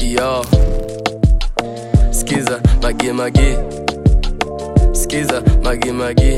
yo skiza magi magi skiza magi magi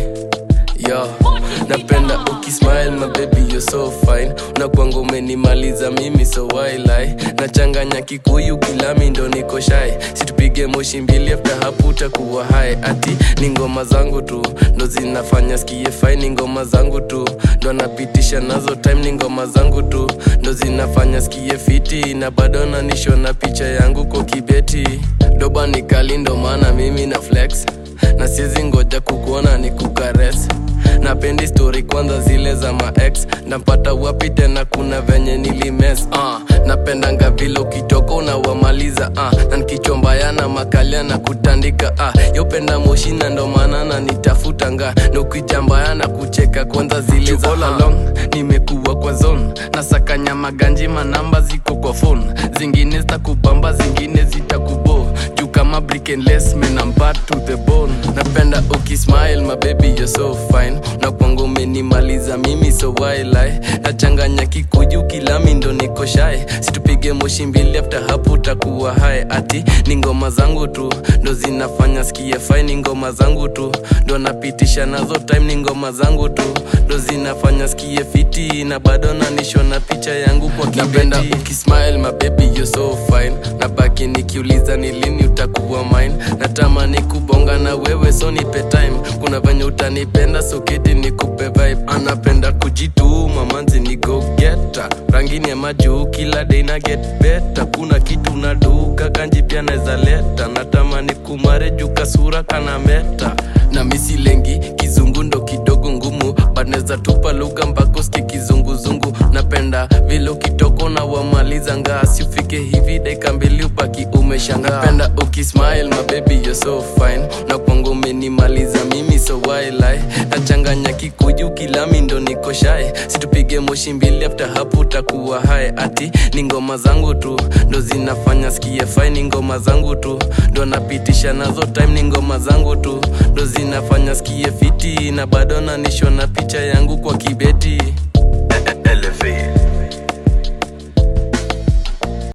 yo napenda ukismile my baby you're so fine unakwanga umenimaliza mimi so why lie nachanganya kikuyu kilami ndo niko shy situpige moshi mbili after hapo utakuwa hai ati ni ngoma zangu tu ndo zinafanya skie fine ni ngoma zangu tu ndo napitisha nazo time ni ngoma zangu tu ndo zinafanya skie fiti na bado nanishona picha yangu kwa kibeti doba ni kali ndo maana mimi na flex na siezi ngoja kukuona ni kukares napendi story kwanza zile za maex nampata wapi tena kuna venye nilimes uh, napendanga vile ukitoka unawamaliza uh, na nikichombaya na makalia na kutandika uh, yopenda moshi na ndo maana na nitafutanga na ukijambaya na kucheka kwanza zile za all along nimekuwa kwa zone nasakanya maganji manamba ziko kwa phone zingine zitakubamba zingine zitakubo juu kama brick and lace man I'm bad to the bone napenda ukismile my baby you're so fine na kwangu umenimaliza mimi so why lie nachanganya kikuju kilami ndo niko shy situpige moshi mbili after hapo utakuwa hai ati ni ngoma zangu tu ndo zinafanya skie fine ni ngoma zangu tu ndo napitisha nazo time ni ngoma zangu tu ndo zinafanya skie fiti na bado nanishona picha yangu kwa napenda ukismile my baby you're so fine nabaki nikiuliza ni lini utakuwa mine natamani kubonga na wewe so nipe time kuna venye utanipenda soketi nikupe vibe anapenda kujituma manzi ni go geta rangini ya majuu kila day na get better kuna kitu naduka kanji pia naweza leta natamani kumare juu kasura kana meta na misi lengi kizungu ndo kidogo ngumu but naweza tupa lugha mpaka usikie kizunguzungu napenda vile ukitoko na wamaliza ngaa siufike hivi dakika mbili upaki umeshangaa napenda ukismile my baby you're so fine na kwangu umenimaliza mimi so why lie nachanganya kikuju kilami ndo niko shy situpige moshi mbili after hapo utakuwa hai ati ni ngoma zangu tu ndo zinafanya skie fine ni ngoma zangu tu ndo napitisha nazo time ni ngoma zangu tu ndo zinafanya skie fiti na bado nanishona picha yangu kwa kibeti Elevate.